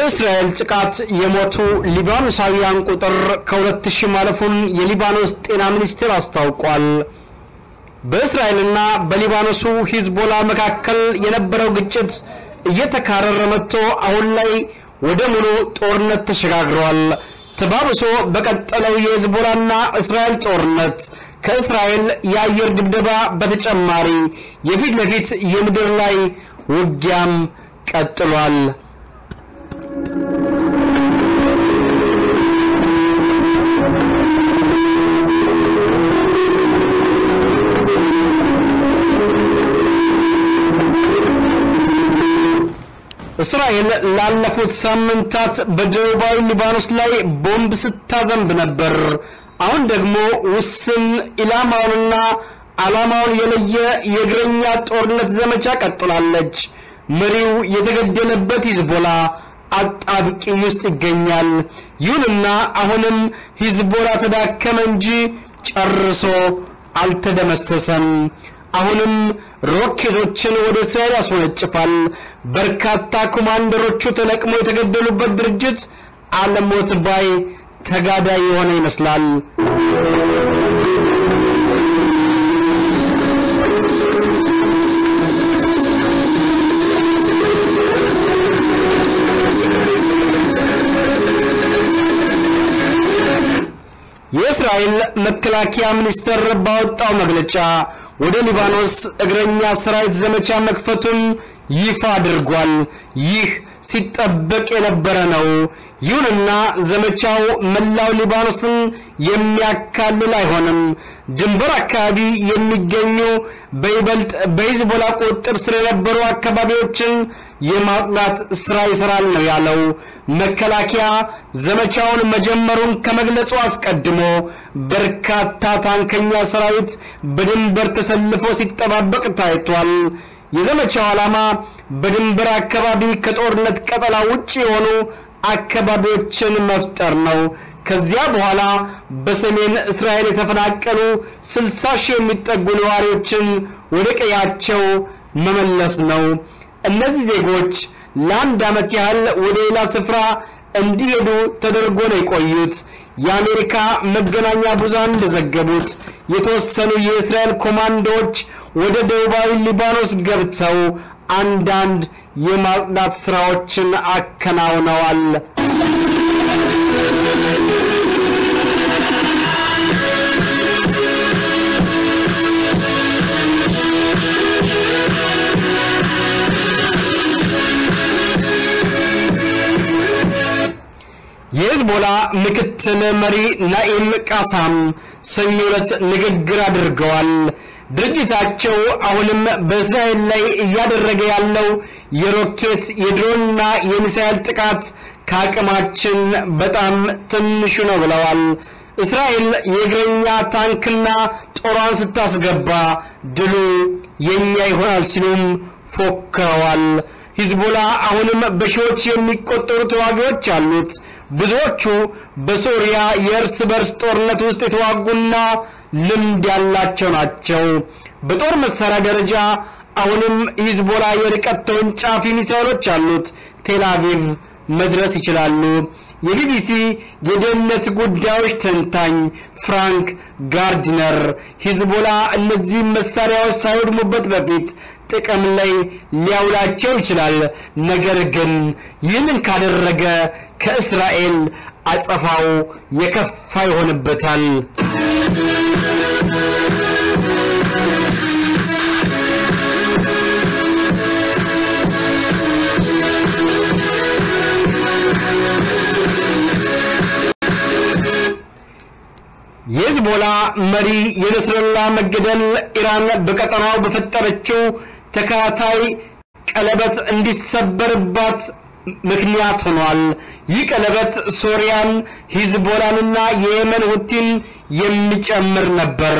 በእስራኤል ጥቃት የሞቱ ሊባኖሳውያን ቁጥር ከሁለት ሺህ ማለፉን የሊባኖስ ጤና ሚኒስቴር አስታውቋል። በእስራኤልና በሊባኖሱ ሂዝቦላ መካከል የነበረው ግጭት እየተካረረ መጥቶ አሁን ላይ ወደ ሙሉ ጦርነት ተሸጋግሯል። ተባብሶ በቀጠለው የሂዝቦላና እስራኤል ጦርነት ከእስራኤል የአየር ድብደባ በተጨማሪ የፊት ለፊት የምድር ላይ ውጊያም ቀጥሏል። እስራኤል ላለፉት ሳምንታት በደቡባዊ ሊባኖስ ላይ ቦምብ ስታዘንብ ነበር። አሁን ደግሞ ውስን ኢላማውንና ዓላማውን የለየ የእግረኛ ጦርነት ዘመቻ ቀጥላለች። መሪው የተገደለበት ሂዝቦላ አጣብቂኝ ውስጥ ይገኛል። ይሁንና አሁንም ሂዝቦላ ተዳከመ እንጂ ጨርሶ አልተደመሰሰም። አሁንም ሮኬቶችን ወደ እስራኤል ያስወነጭፋል። በርካታ ኮማንደሮቹ ተለቅመው የተገደሉበት ድርጅት አለሞት ባይ ተጋዳይ የሆነ ይመስላል። የእስራኤል መከላከያ ሚኒስቴር ባወጣው መግለጫ ወደ ሊባኖስ እግረኛ ሰራዊት ዘመቻ መክፈቱን ይፋ አድርጓል። ይህ ሲጠበቅ የነበረ ነው። ይሁንና ዘመቻው መላው ሊባኖስን የሚያካልል አይሆንም። ድንበር አካባቢ የሚገኙ በይበልጥ በሂዝቦላ ቁጥጥር ስር የነበሩ አካባቢዎችን የማጽዳት ስራ ይሰራል ነው ያለው። መከላከያ ዘመቻውን መጀመሩን ከመግለጹ አስቀድሞ በርካታ ታንከኛ ሰራዊት በድንበር ተሰልፎ ሲጠባበቅ ታይቷል። የዘመቻው ዓላማ በድንበር አካባቢ ከጦርነት ቀጠና ውጭ የሆኑ አካባቢዎችን መፍጠር ነው። ከዚያ በኋላ በሰሜን እስራኤል የተፈናቀሉ 60 ሺህ የሚጠጉ ነዋሪዎችን ወደ ቀያቸው መመለስ ነው። እነዚህ ዜጎች ለአንድ ዓመት ያህል ወደ ሌላ ስፍራ እንዲሄዱ ተደርጎ ነው የቆዩት። የአሜሪካ መገናኛ ብዙሃን እንደዘገቡት የተወሰኑ የእስራኤል ኮማንዶዎች ወደ ደቡባዊ ሊባኖስ ገብተው አንዳንድ የማጽዳት ስራዎችን አከናውነዋል። የሂዝቦላ ምክትል መሪ ናኢም ቃሳም ሰኞ ዕለት ንግግር አድርገዋል። ድርጅታቸው አሁንም በእስራኤል ላይ እያደረገ ያለው የሮኬት የድሮንና የሚሳኤል ጥቃት ከአቅማችን በጣም ትንሹ ነው ብለዋል። እስራኤል የእግረኛ ታንክና ጦሯን ስታስገባ ድሉ የኛ ይሆናል ሲሉም ፎክረዋል። ሂዝቦላ አሁንም በሺዎች የሚቆጠሩ ተዋጊዎች አሉት። ብዙዎቹ በሶሪያ የእርስ በርስ ጦርነት ውስጥ የተዋጉና ልምድ ያላቸው ናቸው። በጦር መሳሪያ ደረጃ አሁንም ሂዝቦላ የርቀት ተወንጫፊ ሚሳይሎች አሉት። ቴል አቪቭ መድረስ ይችላሉ። የቢቢሲ የደህንነት ጉዳዮች ተንታኝ ፍራንክ ጋርድነር ሂዝቦላ እነዚህ መሳሪያዎች ሳይወድሙበት በፊት ጥቅም ላይ ሊያውላቸው ይችላል። ነገር ግን ይህንን ካደረገ ከእስራኤል አጸፋው የከፋ ይሆንበታል። የሂዝቦላ መሪ የነስረላ መገደል ኢራን በቀጠናው በፈጠረችው ተከታታይ ቀለበት እንዲሰበርባት ምክንያት ሆኗል። ይህ ቀለበት ሶሪያን፣ ሂዝቦላንና የየመን ሁቲን የሚጨምር ነበር።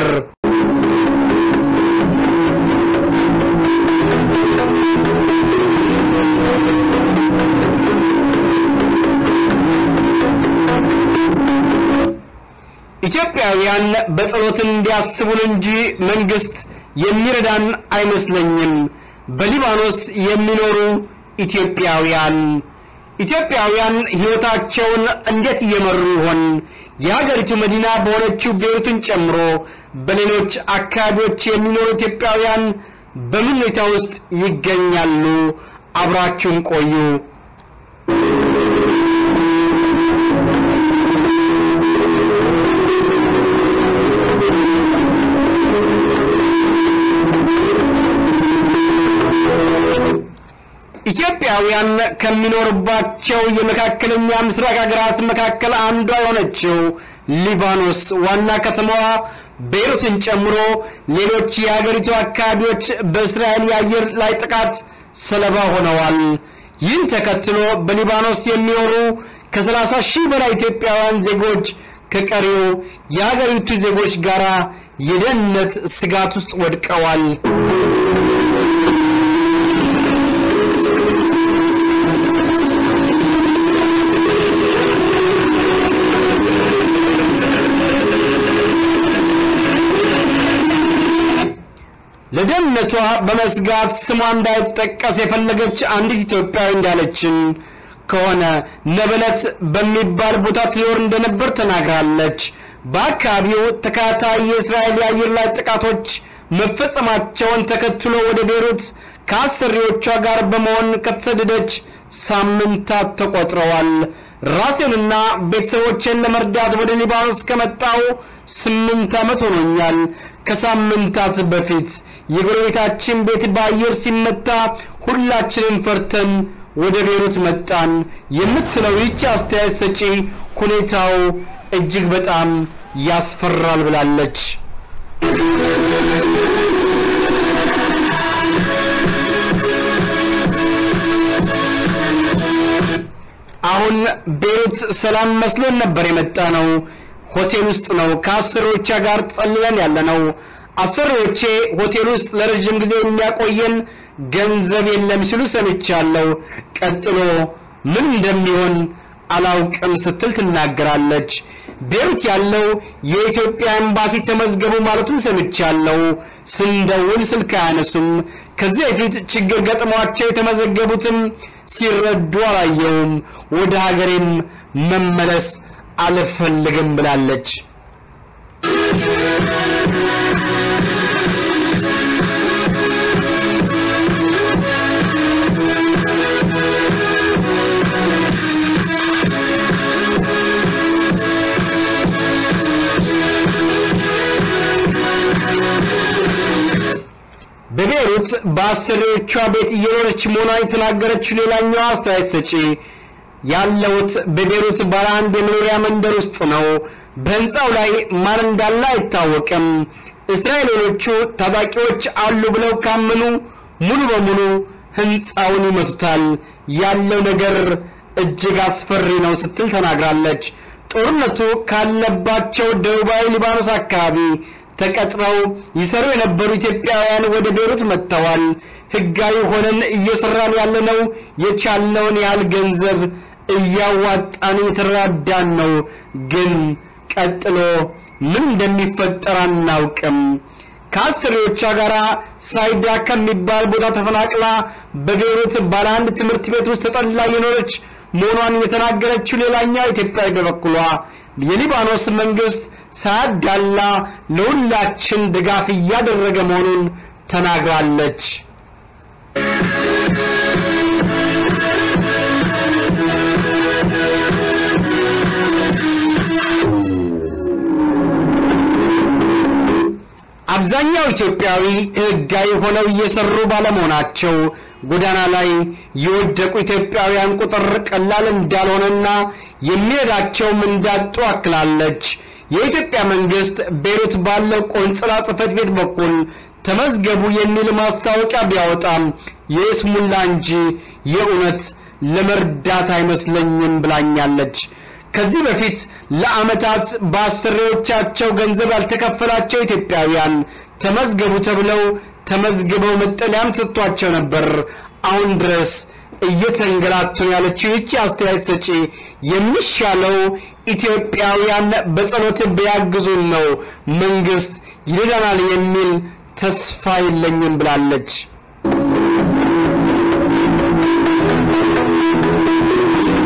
ኢትዮጵያውያን በጸሎት እንዲያስቡን እንጂ መንግስት የሚረዳን አይመስለኝም። በሊባኖስ የሚኖሩ ኢትዮጵያውያን ኢትዮጵያውያን ሕይወታቸውን እንዴት እየመሩ ይሆን? የሀገሪቱ መዲና በሆነችው ቤሩትን ጨምሮ በሌሎች አካባቢዎች የሚኖሩ ኢትዮጵያውያን በምን ሁኔታ ውስጥ ይገኛሉ? አብራችሁን ቆዩ። ኢትዮጵያውያን ከሚኖርባቸው የመካከለኛ ምስራቅ ሀገራት መካከል አንዷ የሆነችው ሊባኖስ ዋና ከተማዋ ቤይሩትን ጨምሮ ሌሎች የሀገሪቱ አካባቢዎች በእስራኤል የአየር ላይ ጥቃት ሰለባ ሆነዋል። ይህን ተከትሎ በሊባኖስ የሚኖሩ ከ30 ሺህ በላይ ኢትዮጵያውያን ዜጎች ከቀሪው የሀገሪቱ ዜጎች ጋር የደህንነት ስጋት ውስጥ ወድቀዋል። ለደህንነቷ በመስጋት ስሟ እንዳይጠቀስ የፈለገች አንዲት ኢትዮጵያዊ እንዳለችን ከሆነ ነበለት በሚባል ቦታ ትኖር እንደነበር ተናግራለች። በአካባቢው ተከታታይ የእስራኤል የአየር ላይ ጥቃቶች መፈጸማቸውን ተከትሎ ወደ ቤሩት ከአሰሪዎቿ ጋር በመሆን ከተሰደደች ሳምንታት ተቆጥረዋል። ራሴንና ቤተሰቦቼን ለመርዳት ወደ ሊባኖስ ከመጣው ስምንት ዓመት ሆኖኛል። ከሳምንታት በፊት የጎረቤታችን ቤት በአየር ሲመታ ሁላችንም ፈርተን ወደ ቤሩት መጣን የምትለው ይቺ አስተያየት ሰጪ ሁኔታው እጅግ በጣም ያስፈራል ብላለች። አሁን ቤሩት ሰላም መስሎን ነበር የመጣ ነው። ሆቴል ውስጥ ነው ከአሰሪዎቿ ጋር ተጠልለን ያለ ነው። አሰሪዎቼ ሆቴል ውስጥ ለረጅም ጊዜ የሚያቆየን ገንዘብ የለም ሲሉ ሰምቻለሁ። ቀጥሎ ምን እንደሚሆን አላውቅም ስትል ትናገራለች። ቤሩት ያለው የኢትዮጵያ ኤምባሲ ተመዝገቡ ማለቱን ሰምቻለሁ። ስንደውል ስልክ አያነሱም። ከዚህ በፊት ችግር ገጥሟቸው የተመዘገቡትም ሲረዱ አላየውም። ወደ ሀገሬም መመለስ አልፈልግም ብላለች። በቤሩት በአሰሪዎቿ ቤት እየኖረች መሆኗን የተናገረችው ሌላኛዋ አስተያየት ሰጪ ያለሁት በቤሩት ባለ አንድ የመኖሪያ መንደር ውስጥ ነው። በህንፃው ላይ ማን እንዳለ አይታወቅም። እስራኤሎቹ ታጣቂዎች አሉ ብለው ካመኑ ሙሉ በሙሉ ህንፃውን ይመቱታል። ያለው ነገር እጅግ አስፈሪ ነው ስትል ተናግራለች። ጦርነቱ ካለባቸው ደቡባዊ ሊባኖስ አካባቢ ተቀጥረው ይሰሩ የነበሩ ኢትዮጵያውያን ወደ ቤሩት መጥተዋል። ህጋዊ ሆነን እየሰራን ያለነው የቻልነውን ያህል ገንዘብ እያዋጣን የተራዳን ነው። ግን ቀጥሎ ምን እንደሚፈጠር አናውቅም። ከአሰሪዎቿ ጋር ሳይዳ ከሚባል ቦታ ተፈናቅላ በቤሩት ባለ አንድ ትምህርት ቤት ውስጥ ተጠልላ የኖረች መሆኗን የተናገረችው ሌላኛው ኢትዮጵያዊ በበኩሏ የሊባኖስ መንግስት ሳያዳላ ለሁላችን ድጋፍ እያደረገ መሆኑን ተናግራለች። አብዛኛው ኢትዮጵያዊ ህጋዊ ሆነው እየሰሩ ባለመሆናቸው ጎዳና ላይ የወደቁ ኢትዮጵያውያን ቁጥር ቀላል እንዳልሆነና የሚረዳቸውም እንዳጡ አክላለች። የኢትዮጵያ መንግስት ቤሩት ባለው ቆንጽላ ጽህፈት ቤት በኩል ተመዝገቡ የሚል ማስታወቂያ ቢያወጣም የስሙላ እንጂ የእውነት ለመርዳት አይመስለኝም ብላኛለች። ከዚህ በፊት ለአመታት በአሰሪዎቻቸው ገንዘብ ያልተከፈላቸው ኢትዮጵያውያን ተመዝገቡ ተብለው ተመዝግበው መጠለያም ተሰጥቷቸው ነበር። አሁን ድረስ እየተንገላቱ ነው ያለችው ይቺ አስተያየት ሰጪ የሚሻለው ኢትዮጵያውያን በጸሎት ቢያግዙን ነው፣ መንግስት ይረዳናል የሚል ተስፋ የለኝም ብላለች።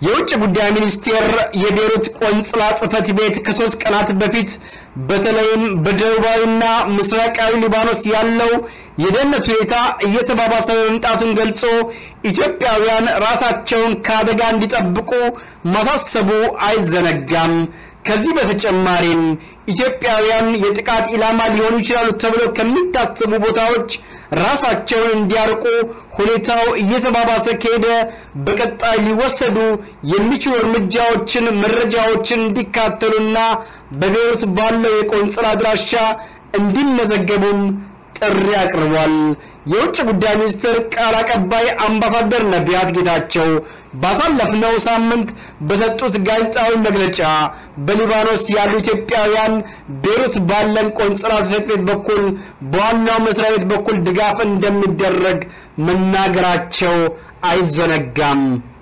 የውጭ ጉዳይ ሚኒስቴር የቤሩት ቆንጽላ ጽሕፈት ቤት ከሶስት ቀናት በፊት በተለይም በደቡባዊና ምስራቃዊ ሊባኖስ ያለው የደህንነት ሁኔታ እየተባባሰ መምጣቱን ገልጾ ኢትዮጵያውያን ራሳቸውን ከአደጋ እንዲጠብቁ ማሳሰቡ አይዘነጋም። ከዚህ በተጨማሪም ኢትዮጵያውያን የጥቃት ኢላማ ሊሆኑ ይችላሉ ተብለው ከሚታሰቡ ቦታዎች ራሳቸውን እንዲያርቁ ሁኔታው እየተባባሰ ከሄደ በቀጣይ ሊወሰዱ የሚችሉ እርምጃዎችን፣ መረጃዎችን እንዲካተሉና በቤሩት ባለው የቆንጽላ አድራሻ እንዲመዘገቡም ጥሪ አቅርቧል። የውጭ ጉዳይ ሚኒስትር ቃል አቀባይ አምባሳደር ነቢያት ጌታቸው ባሳለፍነው ሳምንት በሰጡት ጋዜጣዊ መግለጫ በሊባኖስ ያሉ ኢትዮጵያውያን ቤሩት ባለን ቆንጽላ ጽሕፈት ቤት በኩል በዋናው መስሪያ ቤት በኩል ድጋፍ እንደሚደረግ መናገራቸው አይዘነጋም።